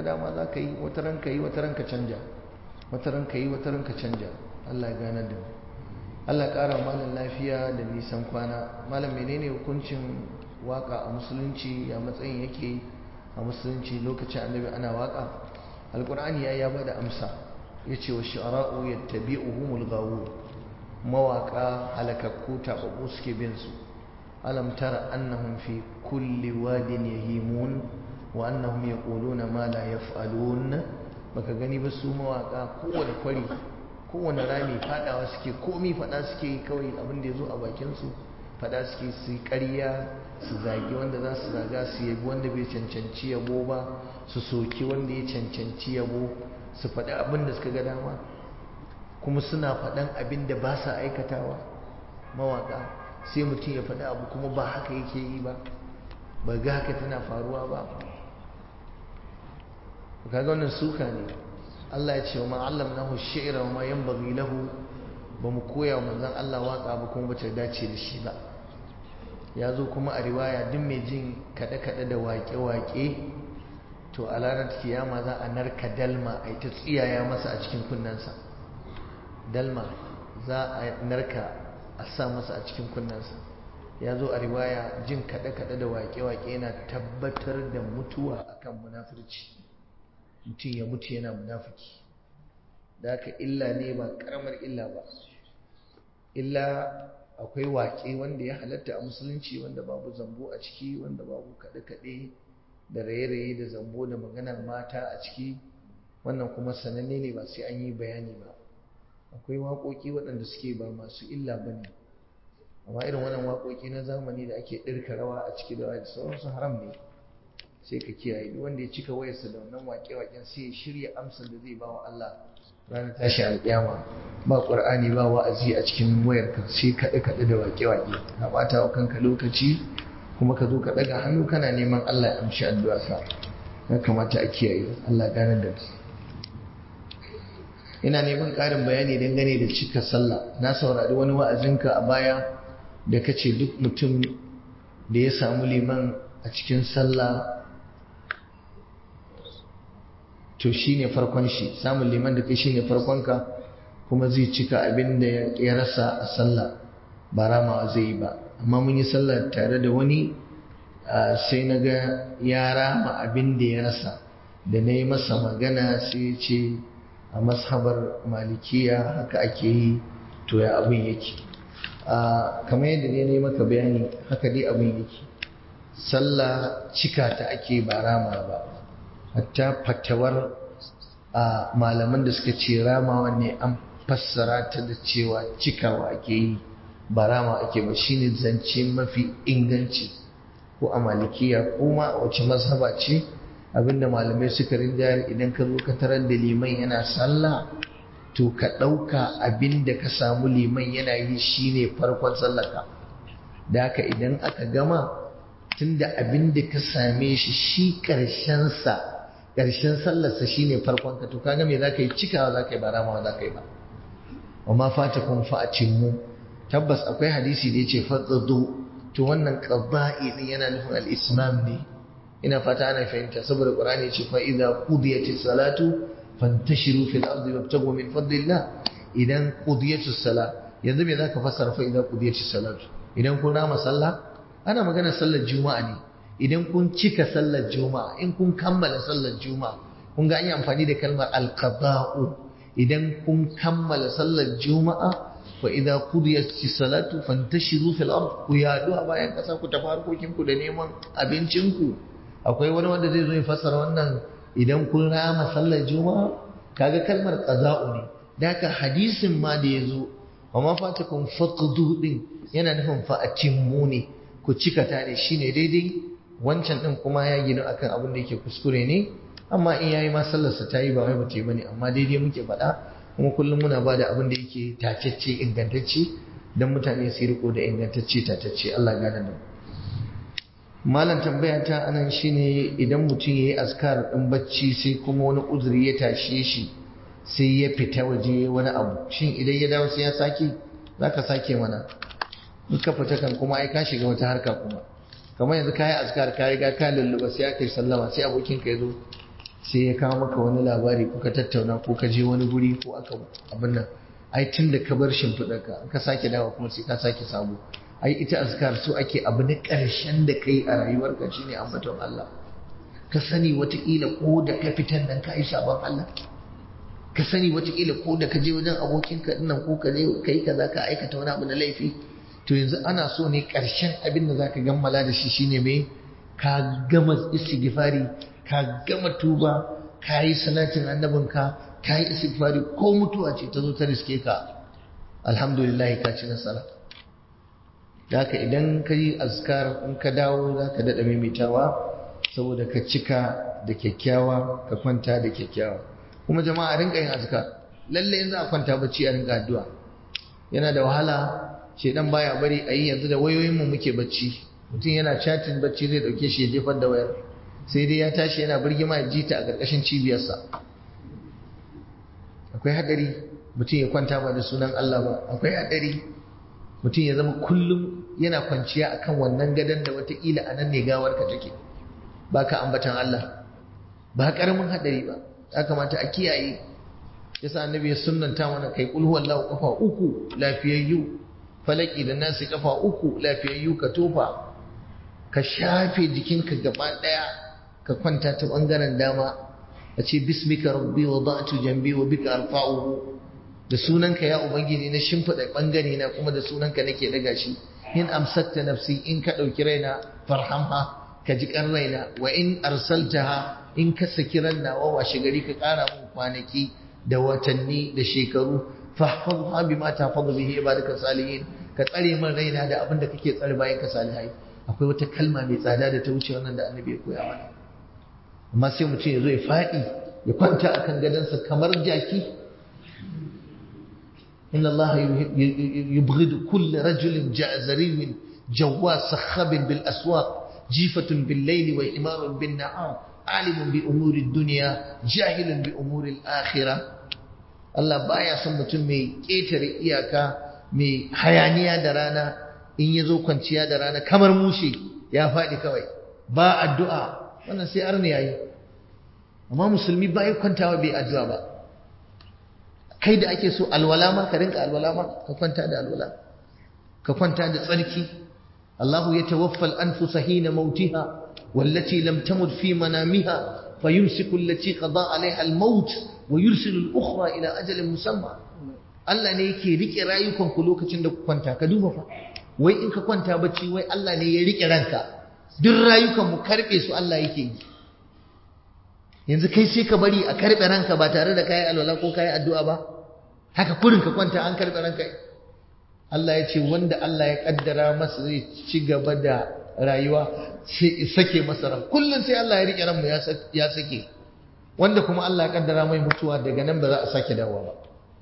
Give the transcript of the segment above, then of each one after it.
dama za ka yi wata ran ka yi wata ran ka canja wata ran ka yi wata ran ka canja Allah ya gane da mu Allah ƙara malam lafiya da nisan kwana malam menene hukuncin waka a musulunci a matsayin yake a musulunci lokacin annabi ana waka alkur'ani ya ya bada amsa yace wa shu'ara'u yattabi'uhumul ghawun mawaka halakakku tababbu suke bin su alam tara annahum fi kulli wadin yahimun wa annahum yaquluna ma la yaf'alun baka gani ba su mawaka kowane kwari kowane rami fadawa suke komi fada suke kawai abin da yazo a bakin su fada suke su ƙarya su zagi wanda za su zaga su yabi wanda bai cancanci yabo ba su soki wanda ya cancanci yabo su faɗi abin da suka ga dama kuma suna faɗan abin da ba sa aikatawa mawaƙa sai mutum ya faɗi abu kuma ba haka yake yi ba ba ga haka tana faruwa ba kaga wannan suka ne Allah ya ce wa ma'allam nahu shi'ra wa ma yanbaghi lahu ba mu koya wa manzon Allah waka ba kuma bata dace da shi ba ya zo kuma a riwaya duk mai jin kaɗe-kaɗe da waƙe-waƙe to a ranar kiyama za a narka dalma a ta tsiyaya masa a cikin kunnensa dalma za a narka a sa masa a cikin kunnensa ya zo a riwaya jin kaɗe-kaɗe da waƙe-waƙe yana tabbatar da mutuwa akan munafurci mutum ya mutu yana munafiki da haka illa ne ba ƙaramar illa ba illa akwai waƙe wanda ya halatta a musulunci wanda babu zambo a ciki wanda babu kaɗe-kaɗe da raye-raye da zambo da maganar mata a ciki wannan kuma sananne ne ba sai an yi bayani ba akwai waƙoƙi waɗanda suke ba masu illa ba ne amma irin wannan waƙoƙi na zamani da ake ɗirka rawa a ciki da sauransu haram ne sai ka kiyaye duk wanda ya cika wayarsa da wannan waƙe-waƙen sai ya shirya amsar da zai ba wa Allah ranar tashi alƙiyama ba ƙur'ani ba wa'azi a cikin wayarka sai kaɗe-kaɗe da waƙe-waƙe ka ɓata wa kanka lokaci kuma ka zo ka ɗaga hannu kana neman Allah ya amshi addu'a ka ya kamata a kiyaye Allah gane da su ina neman ƙarin bayani dangane da cika sallah na saurari wani wa'azinka a baya da ka ce duk mutum da ya samu liman a cikin sallah to shi ne farkon shi samun liman da kai shi ne farkonka kuma zai cika abin da ya rasa a sallah ba ramawa zai yi ba amma mun yi sallah tare da wani sai na ga ya rama abin da ya rasa da na yi masa magana sai ya ce a mashabar malikiya haka ake yi to ya abin yake kamar yadda ne yi maka bayani haka dai abin yake sallah cika ta ake ba rama ba hatta fatawar a malaman da suka ce ramawa ne an fassara ta da cewa cikawa ake yi ba rama ake ba shine zance mafi inganci ko a malikiya kuma a wace mazhaba ce abinda malamai suka rinjayar idan ka zo ka tarar da liman yana sallah to ka ɗauka abinda ka samu liman yana yi shine farkon sallaka da haka idan aka gama tunda abinda ka same shi shi ƙarshensa ƙarshen sallarsa shine farkon ka to kaga me za ka yi cikawa za ka yi ba ramawa za ka yi ba wa ma fata kun fa'acin mu tabbas akwai hadisi da ya ce fatsado to wannan qada'i din yana nufin al-islam ne ina fata ana fahimta saboda qur'ani ce fa idza qudiyatis salatu fantashiru fil ardi wabtagu min fadlillah idan qudiyatis salat yanzu me zaka fassara fa idza qudiyatis salatu idan kun rama sallah ana magana sallar juma'a ne idan kun cika sallar juma'a in kun kammala sallar juma'a kun ga an yi amfani da kalmar alqada'u idan kun kammala sallar juma'a fa idza qudiyatis salatu fantashiru fil ard ku yadu a bayan kasa ku tafi harkokin ku da neman abincin ku akwai wani wanda zai zo ya fassara wannan idan kun rama sallar juma'a kaga kalmar qada'u ne da haka hadisin ma da yazo wa ma fatakum faqdu din yana nufin fa atimmu ne ku cika ta ne shine daidai wancan din kuma ya gina akan abin da yake kuskure ne amma in yayi ma sallarsa ta yi ba wai bace bane amma daidai muke faɗa kuma kullum muna ba da abin da yake tacecce ingantacce don mutane su riko da ingantacce tatacce Allah gane da malam tambaya ta anan shine idan mutum yayi askar din bacci sai kuma wani uzuri ya tashe shi sai ya fita waje wani abu shin idan ya dawo sai ya sake zaka sake mana in ka fita kan kuma ai ka shiga wata harka kuma kamar yanzu kayi askar ka riga ka lulluba sai aka yi sallama sai abokin ka yazo sai ya kawo maka wani labari ko ka tattauna ko ka je wani guri ko aka abin nan ai tun da ka bar shimfiɗarka ka sake dawa kuma sai ka sake sabo ai ita azkar so ake abu na ƙarshen da kai a rayuwarka shine ambaton Allah ka sani wataƙila ko da ka fitan nan ka yi sabon Allah ka sani wataƙila ko da ka je wajen abokinka dinnan ko ka je ka yi kaza ka aikata wani abu na laifi to yanzu ana so ne ƙarshen abin da za ka gammala da shi shine me ka gama istighfari ka gama tuba ka yi salatin annabinka ka yi istighfari ko mutuwa ce ta zo ta riske ka alhamdulillah ka ci nasara da haka idan ka yi azkar in ka dawo za ka daɗa maimaitawa saboda ka cika da kyakkyawa ka kwanta da kyakkyawa kuma jama'a rinka yin azkar lalle in za a kwanta bacci a rinka addu'a yana da wahala shedan baya bari a yi yanzu da wayoyinmu muke bacci mutum yana chatin bacci zai dauke shi ya jefar da wayar sai dai ya tashi yana birgima ya ji ta a ƙarƙashin cibiyarsa akwai hadari mutum ya kwanta ba da sunan Allah ba akwai hadari mutum ya zama kullum yana kwanciya akan wannan gadon da watakila a nan ne gawarka take ba ka ambatan Allah ba karamin hadari ba ya kamata a kiyaye yasa annabi ya sunnanta mana kai kul huwallahu kafa uku lafiyayyu falaki da nasi kafa uku lafiyayyu ka tofa ka shafe jikinka gaba daya ka kwanta ta bangaren dama a ce bismika rabbi wada'tu jambi wa bika arfa'uhu da sunanka ya ubangiji na shimfiɗa bangare na kuma da sunanka nake daga shi in amsakta nafsi in ka ɗauki raina farhamha ka ji kan raina wa in arsaltaha in ka saki ran nawa washe gari ka ƙara mun kwanaki da watanni da shekaru fahfazha bima tahfazu bihi ibadaka salihin ka tsare min raina da abin da kake tsare bayan ka salihai akwai wata kalma mai tsada da ta wuce wannan da annabi ya koya mana amma sai mutum ya zo ya faɗi ya kwanta akan gadonsa kamar jaki inna Allah yubghidu kull rajulin ja'zariyin jawwas sakhabin bil aswaq jifatun bil layli wa himarun bin na'am alimun bi umuri dunya jahilun bi umuri al-akhirah Allah baya son mutum mai ƙetare iyaka mai hayaniya da rana in ya zo kwanciya da rana kamar mushe ya faɗi kawai ba addu'a wannan sai arni yayi amma musulmi ba ya kwantawa bai addu'a ba kai da ake so alwala ma ka rinka alwala ma ka kwanta da alwala ka kwanta da tsarki Allahu ya tawaffal anfusa hina mautiha wallati lam tamut fi manamiha fayumsiku allati qada alaiha al-maut wa yursilu al-ukhra ila ajalin musamma Allah ne yake rike rayukan ku lokacin da ku kwanta ka duba fa wai in ka kwanta bacci wai Allah ne ya rike ranka duk rayukan mu karbe su Allah yake yi yanzu kai sai ka bari a karbe ranka ba tare da kai alwala ko kai addu'a ba haka kurin ka kwanta an karbe ranka Allah ya ce wanda Allah ya kaddara masa zai ci gaba da rayuwa sai sake masa ran kullun sai Allah ya rike ran mu ya sake wanda kuma Allah ya kaddara mai mutuwa daga nan ba za a sake dawowa ba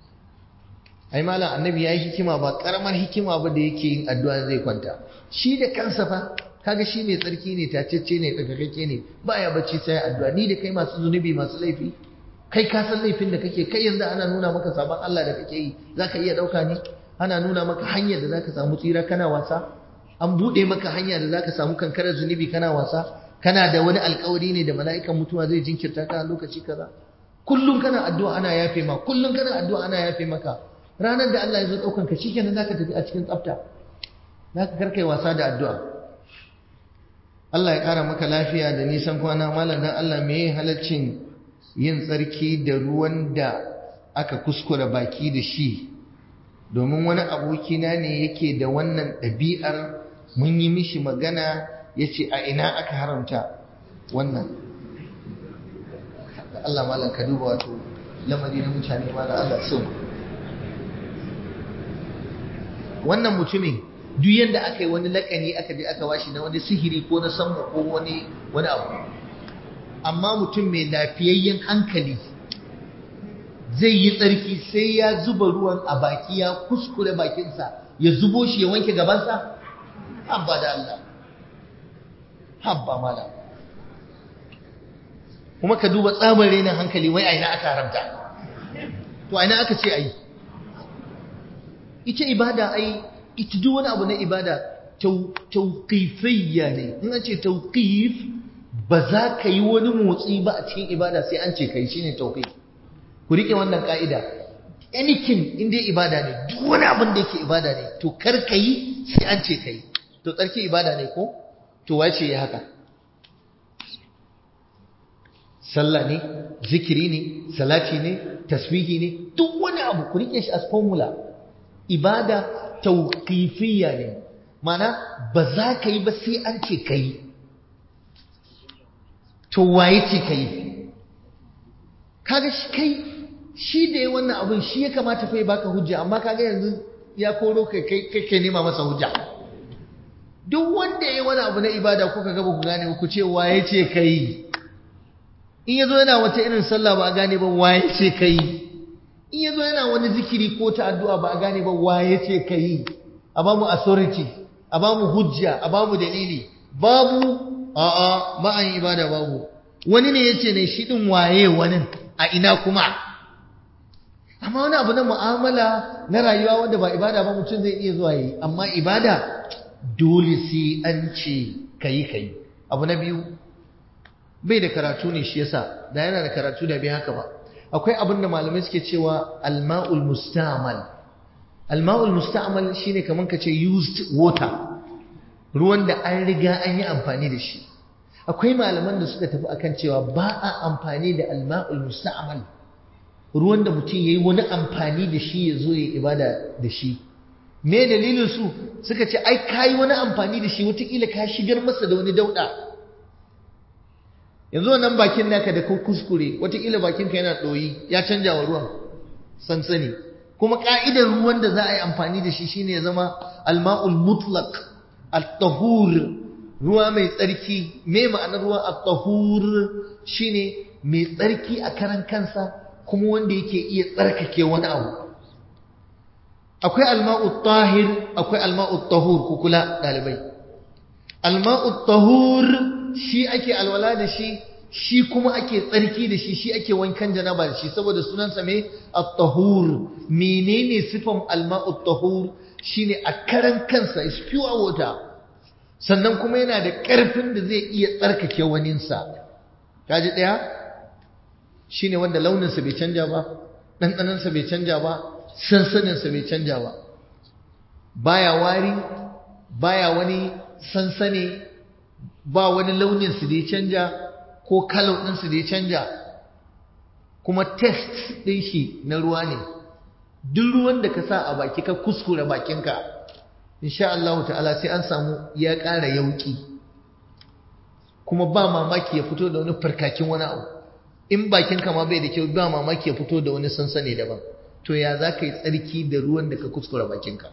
ai malam annabi yayi hikima ba karamar hikima ba da yake yin addu'a zai kwanta shi da kansa fa kaga shi mai tsarki ne tacecce ne tsakakake ne baya bacci sai addu'a ni da kai masu zunubi masu laifi kai ka san laifin da kake kai yanzu ana nuna maka sabon Allah da kake yi zaka iya dauka ne ana nuna maka hanyar da zaka samu tsira kana wasa an bude maka hanya da zaka samu kankarar zunubi kana wasa kana da wani alkawari ne da mala'ikan mutuwa zai jinkirta ka lokaci kaza kullum kana addu'a ana yafe ma kullum kana addu'a ana yafe maka ranar da Allah ya zo daukan ka shikenan zaka tafi a cikin tsafta zaka karkai wasa da addu'a Allah ya kara maka lafiya da nisan kwana malam dan Allah me halaccin yin tsarki da ruwan da aka kuskura baki da shi domin wani abokina ne yake da wannan ɗabi'ar mun yi mishi magana ya ce a ina aka haramta wannan Allah malam ka duba wato lamari na mutane malam Allah so wannan mutumin duk yadda aka yi wani lakani aka je aka washi na wani sihiri ko na samma ko wani wani abu amma mutum mai lafiyayyen hankali zai yi tsarki sai ya zuba ruwan a baki ya kuskure bakinsa ya zubo shi ya wanke gabansa habba da Allah habba mala kuma ka duba tsabar renin hankali wai aina aka haramta to aina aka ce ai ita ibada ai ita duk wani abu na ibada tauqifiyya ne in an ce tauqif ba za ka yi wani motsi ba a cikin ibada sai an ce kai shine tauhid ku rike wannan ka'ida anything in dai ibada ne duk wani abin da yake ibada ne to kar ka yi sai an ce kai to tsarki ibada ne ko to wace ya haka sallah ne zikiri ne salati ne tasbihi ne duk wani abu ku rike shi as formula ibada tauqifiyya ne mana ba za ka yi ba sai an ce ka yi to waye ce ka yi kaga shi kai shi da ya wannan abin shi ya kamata fa ya baka hujja amma kaga yanzu ya koro kai kai kai nema masa hujja duk wanda ya yi wani abu na ibada kuka gaba ku gane ku ce waye ce ka yi in yazo yana wata irin sallah ba a gane ba waye ce ka yi in yazo yana wani zikiri ko ta addu'a ba a gane ba waye ce ka yi a ba mu authority a ba mu hujja a ba mu dalili babu a'a ba an ibada babu wani ne yace ne shi din waye wani a ina kuma amma wani abu na mu'amala na rayuwa wanda ba ibada ba mutum zai iya zuwa yi amma ibada dole sai an ce kayi kayi abu na biyu bai da karatu ne shi yasa da yana da karatu da bai haka ba akwai abin da malamai suke cewa alma'ul musta'mal alma'ul musta'mal shine kaman kace used water ruwan da an riga an yi amfani da shi akwai malaman da suka tafi akan cewa ba a amfani da alma'ul musta'mal ruwan da mutum yayi wani amfani da shi ya zo ya ibada da shi me dalilin su suka ce ai kai wani amfani da shi wataƙila ka shigar masa da wani dauda yanzu wannan bakin naka da ka kuskure wataƙila bakinka yana ɗoyi ya canja wa ruwan sansani kuma ƙa'idar ruwan da za a yi amfani da shi shine ya zama alma'ul mutlaq at-tahur ruwa mai tsarki me ma'anar ruwa at-tahur shine mai tsarki a karan kansa kuma wanda yake iya tsarkake wani abu akwai alma'ut tahir akwai alma'ut tahur ku kula dalibai alma'ut tahur shi ake alwala da shi shi kuma ake tsarki da shi shi ake wankan janaba da shi saboda sunansa mai at-tahur menene sifan alma'ut tahur shine a karan kansa is pure water sannan kuma yana da ƙarfin da zai iya tsarkake waninsa kaji ɗaya shine wanda launinsa bai canja ba ɗanɗanansa bai canja ba sansaninsa bai canja ba baya wari baya wani sansane ba wani launinsu da ya canja ko kalau ɗinsu da ya canja kuma test ɗin shi na ruwa ne duk ruwan da ka sa a baki ka kuskure bakinka insha Allah ta'ala sai an samu ya ƙara yauƙi kuma ba mamaki ya fito da wani farkakin wani abu in bakinka ma bai da kyau ba mamaki ya fito da wani sansane daban to ya za ka yi tsarki da ruwan da ka kuskure bakinka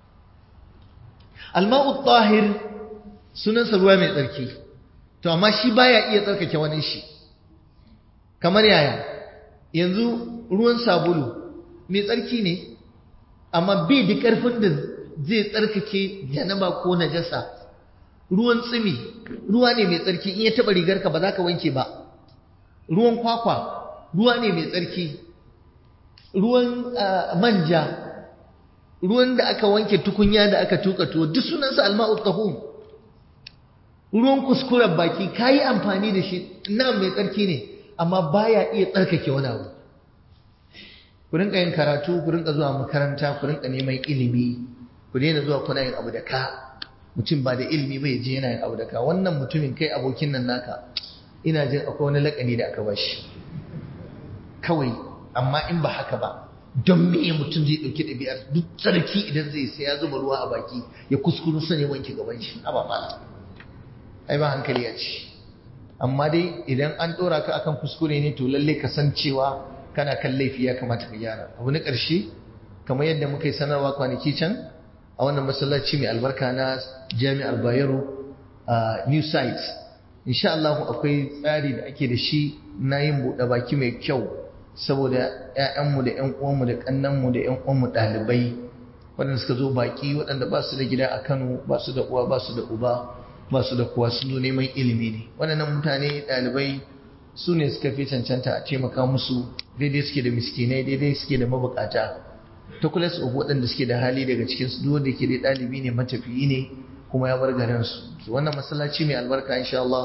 alma'u tahir sunansa ruwa mai tsarki to amma shi baya iya tsarkake wani shi kamar yaya yanzu ruwan sabulu mai tsarki ne amma bai da ƙarfin da zai tsarkake janaba ko najasa ruwan tsimi ruwa ne mai tsarki in ya taɓa rigarka ba za ka wanke ba ruwan kwakwa ruwa ne mai tsarki ruwan manja ruwan da aka wanke tukunya da aka tuka tuwo duk sunansa alma'ut tahum ruwan kuskuren baki kayi amfani da shi na mai tsarki ne amma baya iya tsarkake wani abu ku rinka yin karatu ku rinka zuwa makaranta ku rinka neman ilimi ku daina zuwa kuna yin abu da ka mutum ba da ilimi bai je yana yin abu da ka wannan mutumin kai abokin nan naka ina jin akwai wani lakani da aka bashi kawai amma in ba haka ba don me mutum zai ɗauki ɗabi'ar duk tsarki idan zai sai ya zuba ruwa a baki ya kuskuru sani wanke gaban shi a ba ai ba hankali ya ci amma dai idan an ɗora ka akan kuskure ne to lalle ka san cewa kana kan laifi ya kamata ka gyara abu na ƙarshe kamar yadda muka yi sanarwa kwanaki can a wannan masallaci mai albarka na jami'ar bayero a new site insha Allah akwai tsari da ake da shi na yin buɗe baki mai kyau saboda ‘ya'yanmu da ‘yan uwanmu da ƙannanmu da ‘yan uwanmu ɗalibai waɗanda suka zo baƙi waɗanda ba su da gida a Kano ba su da uwa ba su da uba ba su da kowa sun zo neman ilimi ne waɗannan mutane ɗalibai su ne suka fi cancanta a taimaka musu daidai suke da miskinai daidai suke da mabukata ta kula su waɗanda suke da hali daga cikin su duk wanda ke da ɗalibi ne matafiyi ne kuma ya bar garin su wannan masallaci mai albarka insha Allah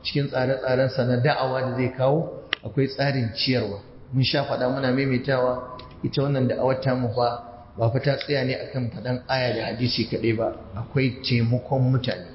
cikin tsare-tsarensa na da'awa da zai kawo akwai tsarin ciyarwa mun sha faɗa muna maimaitawa ita wannan da'awar tamu fa ba fa ta tsaya ne akan faɗan aya da hadisi kaɗai ba akwai taimakon mutane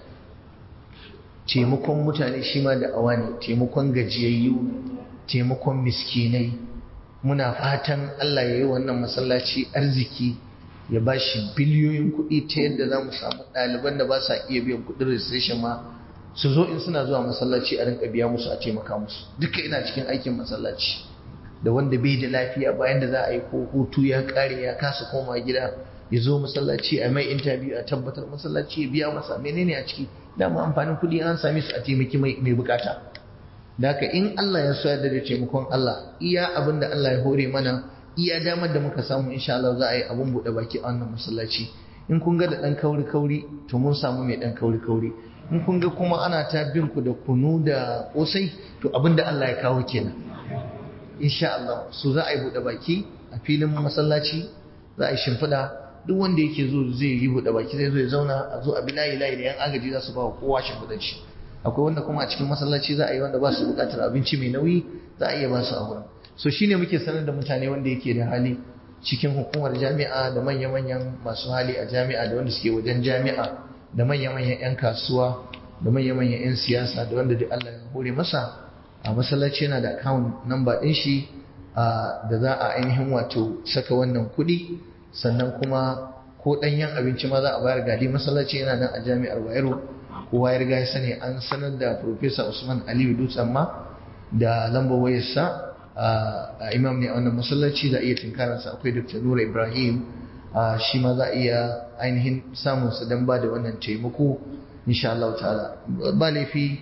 taimakon mutane shi ma da'awa ne taimakon gajiyayyu taimakon miskinai muna fatan Allah ya yi wannan masallaci arziki ya ba shi biliyoyin kuɗi ta yadda za mu samu ɗaliban da ba sa iya biyan kuɗin registration ma su zo in suna zuwa masallaci a rinka biya musu a taimaka musu duka ina cikin aikin masallaci da wanda bai da lafiya bayan da za a yi ko hutu ya kare ya kasa koma gida ya zo masallaci a mai interview a tabbatar masallaci ya biya masa menene a ciki dama amfanin kuɗi an same su a taimaki mai bukata da haka in Allah ya so da taimakon Allah iya abin da Allah ya hore mana iya damar da muka samu insha Allah za a yi abun buɗe baki a wannan masallaci in kun ga da ɗan kauri kauri to mun samu mai ɗan kauri kauri in kun ga kuma ana ta bin ku da kunu da kosai to abin da Allah ya kawo kenan insha Allah so za a yi buɗe baki a filin masallaci za a yi shimfiɗa duk wanda yake zo zai yi buɗe baki zai zo ya zauna a zo a bi layi layi da yan agaji za su ba wa kowa shimfiɗar shi akwai wanda kuma a cikin masallaci za a yi wanda ba su buƙatar abinci mai nauyi za a iya ba su a wurin so shine muke sanar da mutane wanda yake da hali cikin hukumar jami'a da manya-manyan masu hali a jami'a da wanda suke wajen jami'a da manya-manyan 'yan kasuwa da manya-manyan 'yan siyasa da wanda duk Allah ya hore masa a masallaci yana da account number ɗin shi da za a ainihin wato saka wannan kuɗi sannan kuma ko ɗanyen abinci ma za a bayar gadi masallaci yana nan a jami'ar Bayero kowa ya riga ya sani an sanar da Professor Usman Aliyu Dutsen ma da lambar wayarsa a imam ne a wannan masallaci za a iya tinkararsa akwai Dr. Nura Ibrahim shi ma za a iya ainihin samun sa don ba da wannan taimako insha Allah ta'ala ba laifi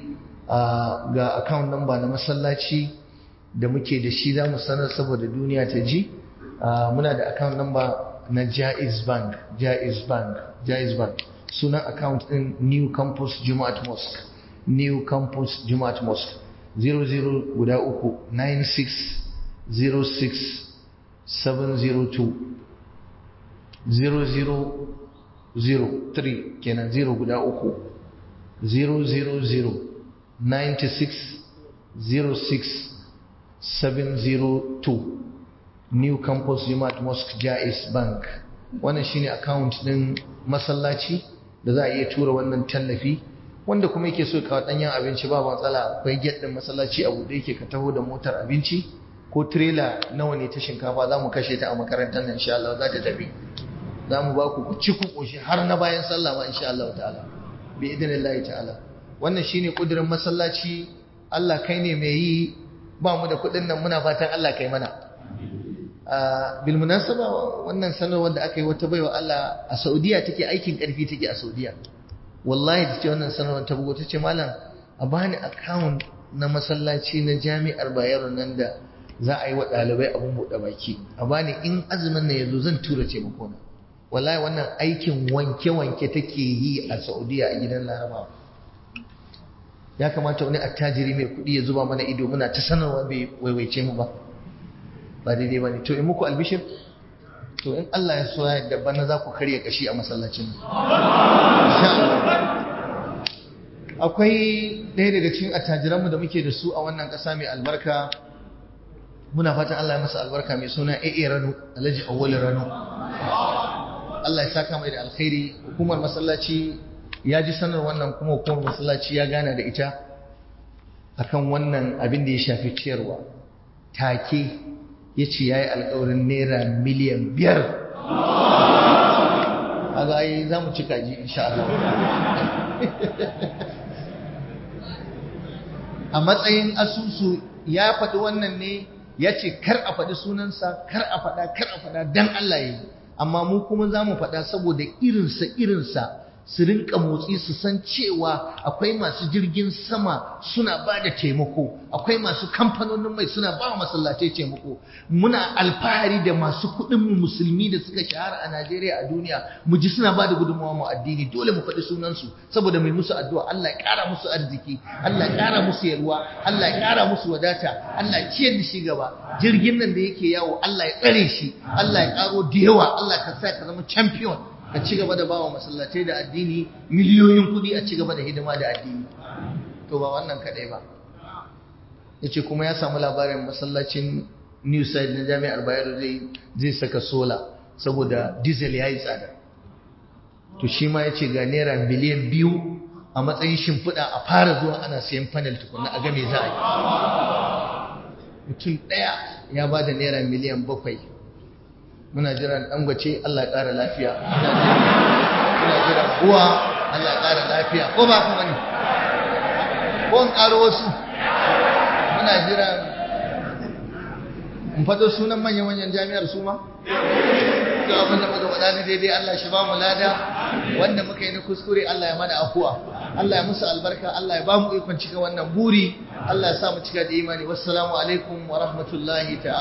ga account number na masallaci da muke da shi za mu sanar saboda duniya ta ji muna da account number na Jaiz Bank Jaiz Bank Jaiz Bank sunan account din New Campus Jumaat Mosque New Campus Jumaat Mosque 00 guda uku 9606 702 0003 kenan 0 guda uku 000 96 06 702 New Campus Jumat Mosque Jais Bank wannan shine account din masallaci da za a iya tura wannan tallafi wanda kuma yake so kawo danyen abinci ba matsala akwai gate din masallaci a buɗe yake ka taho da motar abinci ko trailer nawa ne ta shinkafa za mu kashe ta a makarantar nan insha Allah za ta tafi za mu ba ku ku ci ku koshi har na bayan sallah ma insha Allah ta'ala bi idnillahi ta'ala wannan shine kudirin masallaci Allah kai ne mai yi ba mu da kuɗin nan muna fatan Allah kai mana bil munasaba wannan sanarwar da aka yi wata baiwa Allah a Saudiya take aikin karfi take a Saudiya wallahi ta ce wannan sanarwar ta bugo ta ce malam a bani account na masallaci na jami'ar Bayero nan da za a yi wa ɗalibai abun buɗe baki a bani in azumin nan yazo zan tura taimako na wallahi wannan aikin wanke-wanke take yi a Saudiya a gidan Larabawa ya kamata wani attajiri mai kuɗi ya zuba mana ido muna ta sanarwa bai waiwaice mu ba ba daidai ba ne to in muku albishir to in Allah ya so ya da bana za ku karya kashi a masallacin akwai ɗaya daga cikin attajiranmu da muke da su a wannan ƙasa mai albarka muna fatan Allah ya masa albarka mai suna AA Rano Alhaji Awwal Rano Allah ya saka mai da alkhairi hukumar masallaci ya ji sanar wannan kuma hukumar masallaci ya gana da ita akan wannan abin da ya shafi ciyarwa take ya ce ya yi alkawarin naira miliyan biyar a ga yi za mu cika ji insha Allah a matsayin asusu ya faɗi wannan ne ya ce kar a faɗi sunansa kar a faɗa kar a faɗa don Allah ya yi amma mu kuma za mu faɗa saboda irinsa irinsa su rinka motsi su san cewa akwai masu jirgin sama suna ba da taimako akwai masu kamfanonin mai suna ba masallatai taimako muna alfahari da masu kuɗin mu musulmi da suka shahara a Najeriya a duniya mu ji suna ba da gudunmawa mu addini dole mu faɗi sunansu saboda mai musu addu'a Allah ya ƙara musu arziki Allah ya ƙara musu yalwa Allah ya ƙara musu wadata Allah ya ciyar da shi gaba jirgin nan da yake yawo Allah ya tsare shi Allah ya ƙaro da yawa Allah ka sa ka zama champion ka ci gaba da bawa masallatai da addini miliyoyin kuɗi a ci gaba da hidima da addini to ba wannan kaɗai ba ya ce kuma ya samu labarin masallacin new side na jami'ar bayero zai saka sola saboda diesel ya yi tsada to shi ma ya ce ga naira miliyan biyu a matsayin shimfiɗa a fara zuwa ana sayan panel tukunna a game za a yi mutum ɗaya ya ba da naira miliyan bakwai muna jiran ɗangwace Allah ya ƙara lafiya muna jiran uwa Allah ya ƙara lafiya ko ba kuma ne ko in ƙaro wasu muna jiran in faɗo sunan manya-manyan jami'ar su ma to abin da muka faɗa ni daidai Allah shi ba mu lada wanda muka yi na kuskure Allah ya mana afuwa Allah ya musu albarka Allah ya ba mu ikon cika wannan buri Allah ya sa mu cika da imani wassalamu alaikum wa rahmatullahi ta'ala